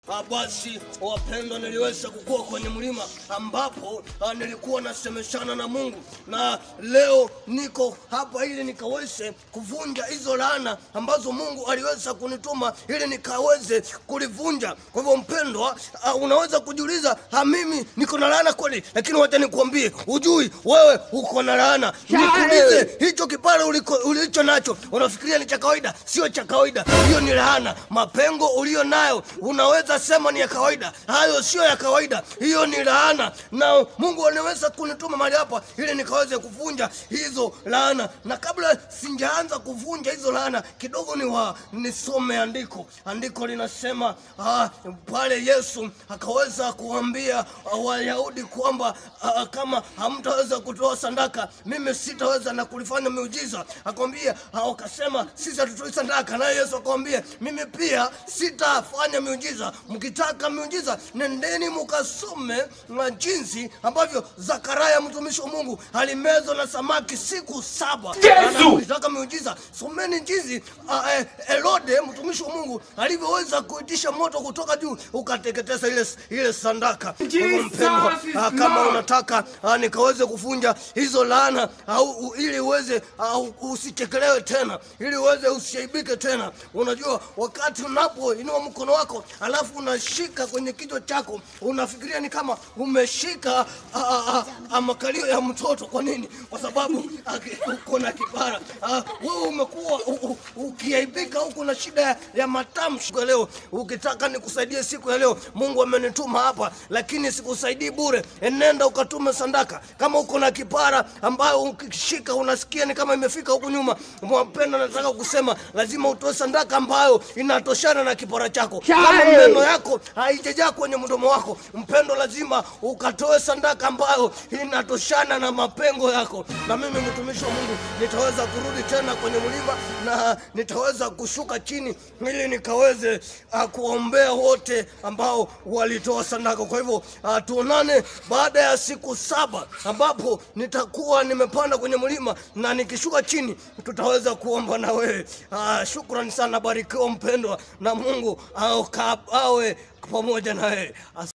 Ah, basi wapendwa, niliweza kukua kwenye mlima ambapo ah, nilikuwa nasemeshana na Mungu, na leo niko hapa ili nikaweze kuvunja hizo laana ambazo Mungu aliweza kunituma ili nikaweze kulivunja. Kwa hivyo mpendwa, ah, unaweza kujiuliza, ah, mimi niko na laana kweli? Lakini wacha nikuambie, ujui wewe uko na laana. Nikuulize, hicho kipara uliko- ulicho nacho unafikiria ni cha kawaida? Sio cha kawaida, hiyo ni laana. Mapengo ulio nayo unaweza sema ni ya kawaida, hayo sio ya kawaida, hiyo ni laana. Na Mungu anaweza kunituma mahali hapa ili nikaweze kuvunja hizo laana, na kabla sijaanza kuvunja hizo laana, kidogo ni wa nisome andiko. Andiko linasema ah, pale Yesu akaweza kuambia ah, Wayahudi kwamba ah, kama hamtaweza kutoa sadaka, mimi sitaweza na kulifanya miujiza. Akamwambia ah, wakasema sisi hatutoi sadaka, naye Yesu akamwambia mimi pia sitafanya miujiza. Mkitaka miujiza, nendeni mukasome na jinsi ambavyo Zakaria mtumishi wa Mungu alimezwa na samaki siku saba. Na Mkitaka miujiza, someni jinsi ah, eh, Herode mtumishi wa Mungu alivyoweza kuitisha moto kutoka juu ukateketeza ile ile sandaka. Kwa hivyo mpendwa, ah, kama unataka ah, nikaweze kufunja hizo laana au u- ili uweze au usichekelewe tena, ili uweze usiaibike tena. Unajua, wakati unapoinua mkono wako alafu unashika kwenye kichwa chako, unafikiria ni kama umeshika ah, ah, ah, ah, makalio ya mtoto. Kwa nini? Kwa sababu ah, ki- uko na kipara. Ah, Wewe umekuwa u- u- ukiaibika huku na shida ya, ya matamshi. Kwa leo ukitaka nikusaidie siku ya leo, Mungu amenituma hapa, lakini sikusaidii bure. Enenda ukatume sadaka. Kama uko na kipara ambayo ukishika unasikia ni kama imefika huku nyuma, mpendo, nataka kusema lazima utoe sadaka ambayo inatoshana na kipara chako. Kama meno yako haijajaa kwenye mdomo wako, mpendo, lazima ukatoe sadaka ambayo inatoshana na mapengo yako. Na mimi mtumishi wa Mungu nitaweza kurudi tena kwenye mlima na nitaweza kushuka chini ili nikaweze uh, kuombea wote ambao walitoa sadaka. Kwa hivyo uh, tuonane baada ya siku saba ambapo nitakuwa nimepanda kwenye mlima na nikishuka chini tutaweza kuomba na wewe. Uh, shukrani sana, barikiwa mpendwa, na Mungu au, awe pamoja na wewe. As